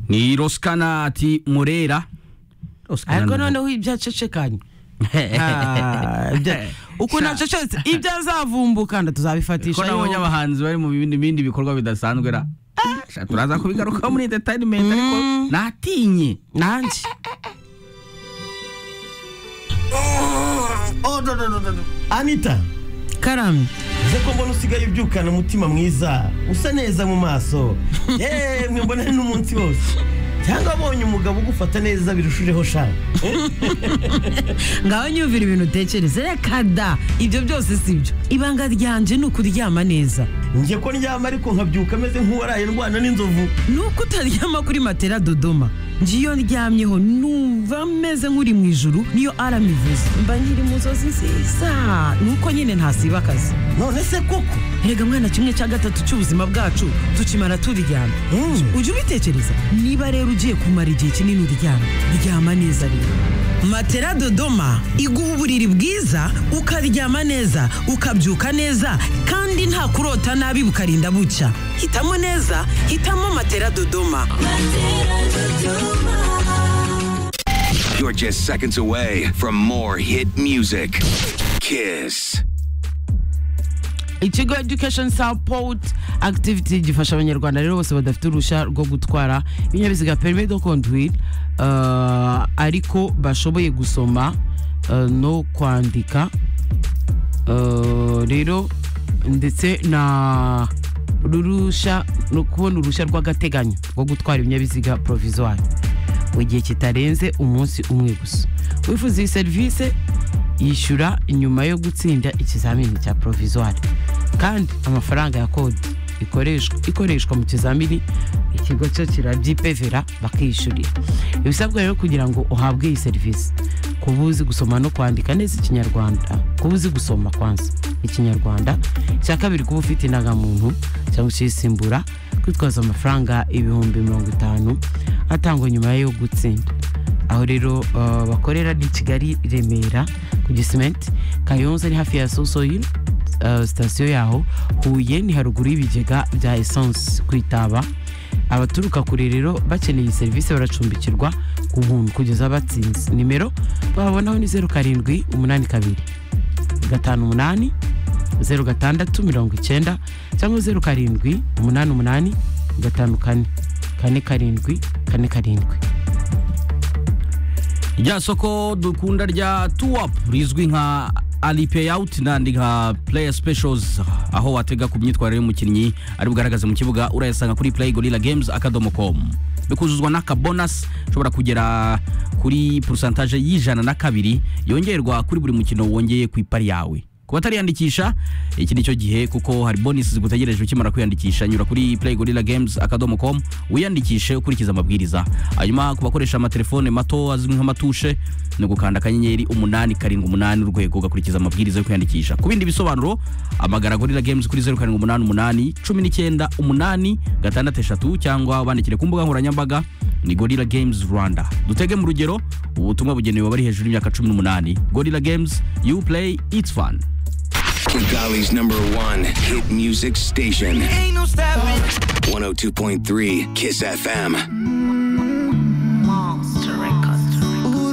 ni rosikanati murera ariko noneho ibyacecekanye Ah, ibya- uko nacecetse ibyo azavumbuka ko tuzabifatisha nabonye abahanzi bari mu bindi bindi bikorwa bidasanzwe ra Sha, turaza kubigaruka muri entertainment ariko Mm. natinye nanjye Oh, no, no, no, no, no. anita karamye uze ko mbona usigaye ubyukana umutima mwiza usa neza mu maso yemwe mbona ni umunsi wose cyangwa abonye umugabo ugufata neza birushijeho shaka ngaho nyumvira ibintu utekereza reka da ibyo byose si byo ibanga ryanje ni ukuryama neza njye ko ndyama ariko nkabyuka ameze nk'uwaraye ndwana n'inzovu ni uko utaryama kuri matera dodoma njye iyo ndyamyeho numva meze nk'uri mu ijuru niyo arama ivuze mba nkiri mu nzozi nziza ni uko nyine ntasiba akazi none se koko erega mwana kimwe cya gatatu cy'ubuzima bwacu tukimara turyama Mm. ujye ubitekereza niba rero ugiye kumara igihe kinini uryama ryama neza rero matera dodoma iguha uburiri bwiza ukaryama neza ukabyuka neza kandi nta kurota nabi bukarinda bucya hitamo neza hitamo matera dodoma You're just seconds away from more hit music. Kiss. ikigo education support activity gifasha abanyarwanda rero bose badafite uruhushya rwo gutwara ibinyabiziga permis de conduire uh, ariko bashoboye gusoma uh, no kwandika uh, rero ndetse na rurushya no kubona uruhushya rw'agateganyo rwo gutwara ibinyabiziga provisoire mu gihe kitarenze umunsi umwe gusa wifuza iyi serivisi yishyura nyuma yo gutsinda ikizamini cya provisoire kandi amafaranga ya kode ikoreshwa ikoreshwa mu kizamini ikigo cyo kirabyipevera bakiyishyurira ibisabwa rero kugira ngo uhabwe iyi serivisi kuba uzi gusoma no kwandika neza ikinyarwanda kuba uzi gusoma kwanza ikinyarwanda icya kabiri kuba ufite indangamuntu cyangwa ukisimbura kwitwaza amafaranga ibihumbi mirongo itanu atangwa nyuma yo gutsinda aho rero uh, bakorera ni kigali remera ku gisimenti kayonza ni hafi ya sosoyil uh, sitasiyo yaho huye ni haruguru y'ibigega bya esanse ku itaba abaturuka kure rero bakeneye iyi serivisi baracumbikirwa ku buntu kugeza batsinze nimero babonaho ni zeru karindwi umunani kabiri gatanu umunani zeru gatandatu mirongo icyenda cyangwa zeru karindwi umunani umunani gatanu kane kane karindwi kane karindwi rya soko dukunda rya tuwapu rizwi nka alipe awuti n'andi nka play specials aho watega ku myitwarire y'umukinnyi ari bugaragaze mu kibuga urayasanga kuri play gorilla games akadomo com bikuzuzwa n'akabonasi ushobora kugera kuri porosantaje y'ijana na kabiri yongerwa kuri buri mukino wongeye ku ipari yawe ku batariyandikisha iki ni cyo gihe kuko hari bonisi zigutegereje ukimara kwiyandikisha nyura kuri playgorillagames.com wiyandikishe ukurikiza amabwiriza hanyuma ku bakoresha amatelefone mato azwi nk'amatushe ni ugukanda akanyenyeri umunani karindwi umunani urwego ugakurikiza amabwiriza yo kwiyandikisha ku bindi bisobanuro amagara gorilla games kuri zeru karindwi umunani umunani cumi n'icyenda umunani gatandatu eshatu cyangwa wandikire ku mbuga nkoranyambaga ni gorilla games rwanda dutege mu rugero ubutumwa bugenewe abari hejuru y'imyaka cumi n'umunani gorilla games you play it's fun Kigali's number one hit music station. 102.3 Kiss FM.